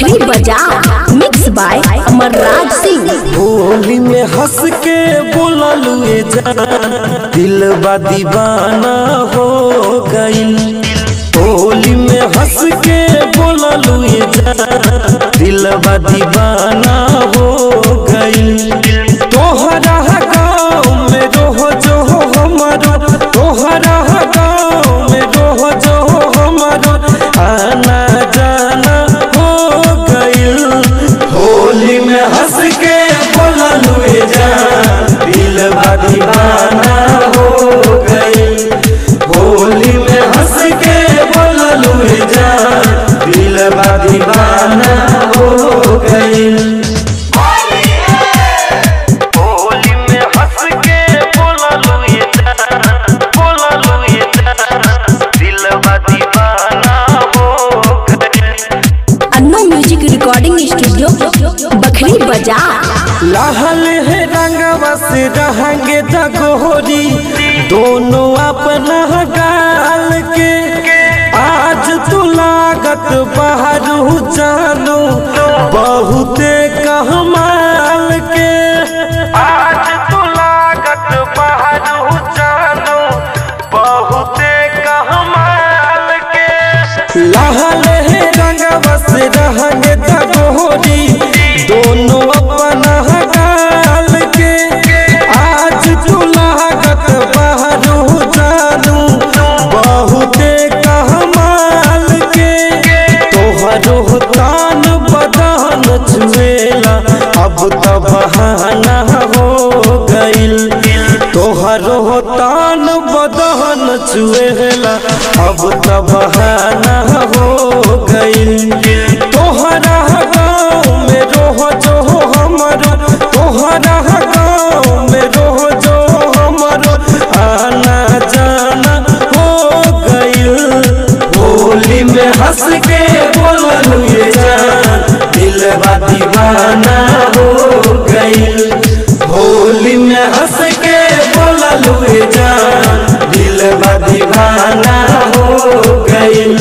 बखरी बाजार mix by Amarraj Singh Holi में हंस के बोललू ए जान दिल बा दीवाना हो गइल होली में हंस के बोललू ए जान दिल बा दीवाना हो गइल तोहरा गाँव में रोह जो हमारो तोहरा गाँव में रोह जो हमारो आना जाना हो गइल होली में हंस के बोललू ए जान दिल बा दीवाना हो गइल होली में हंस के बोललू ए जान दिल बा दीवाना हो गइल होली में हंस के बोललू ए जान बोललू ए जान दिल बा दीवाना हो गइल Annu music recording studio Bakhri बाजार लहल है रंगवा से रहेंगे दगोरी दोनों अपना गाल के आज तू लागत बाहर जानो बहुते कहमाल के आज तू लागत बाहर जानो बहुते कहमाल के लहल है रंगवा से रहेंगे दगोरी दोनों अपना गाल के आज तू लागत बाहरो जानू बहुते कहमाल के तोहरो तान बदन छुएला अब तो बहाना हो गइल तोहरो तान बदन छुएला अब तो बहाना हो गइल तोहरा गाँव में रोह जो हमारो तोहरा गाँव में रोह जो हमारो आना जाना हो गइल होली में हंस के बोललू ये जान दिल बा दीवाना हो गइल होली में हंस के बोललू ये जान दिल बा दीवाना हो गइल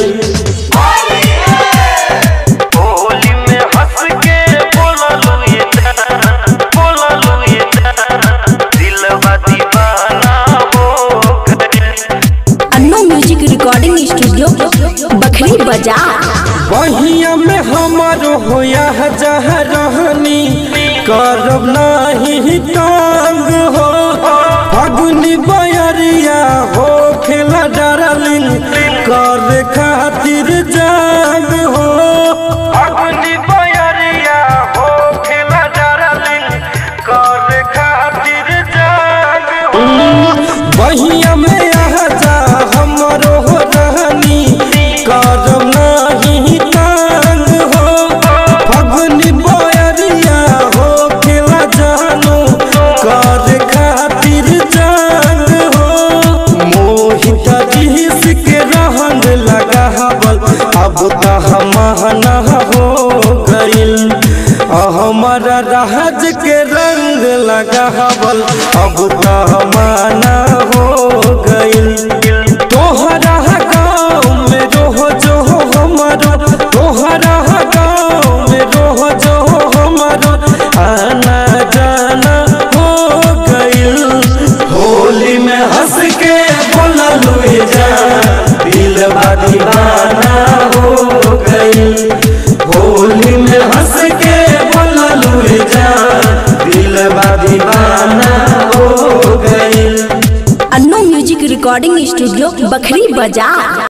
होली में हंस के बोललू ये जान बोललू ये जान दिल बा दीवाना हो गइल Annu music recording studio Bakhri बाजार बहिया में हमारो होया जह रहनी करब नाही टांग हो फगुनी बयरिया हो खेला डरलिन कर खातिर जाग हो फगुनी बयरिया हो खेला डरलिन कर खातिर जाग हो बहिया में आ जा हमरो हो रहनी करम नाही टांग हो फगुनी बयरिया हो खेला जानो कर खातिर जाग हो मोहित जिस के रहन लगा हवल अब तो हमहना हो गइल हमारा राज के रंग लगा हवल अब तो हमाना हो गइल तोहरा गाँव में रोह जो हमारो तोहरा गाँव में रोह जो हमारो आना जाना हो गइल होली में हंस के बोललू ए जान दिल बा दीवाना हो गइल होली में हंस के बोललू ए जान दिल बा दीवाना हो गइल Annu music recording studio Bakhri बाजार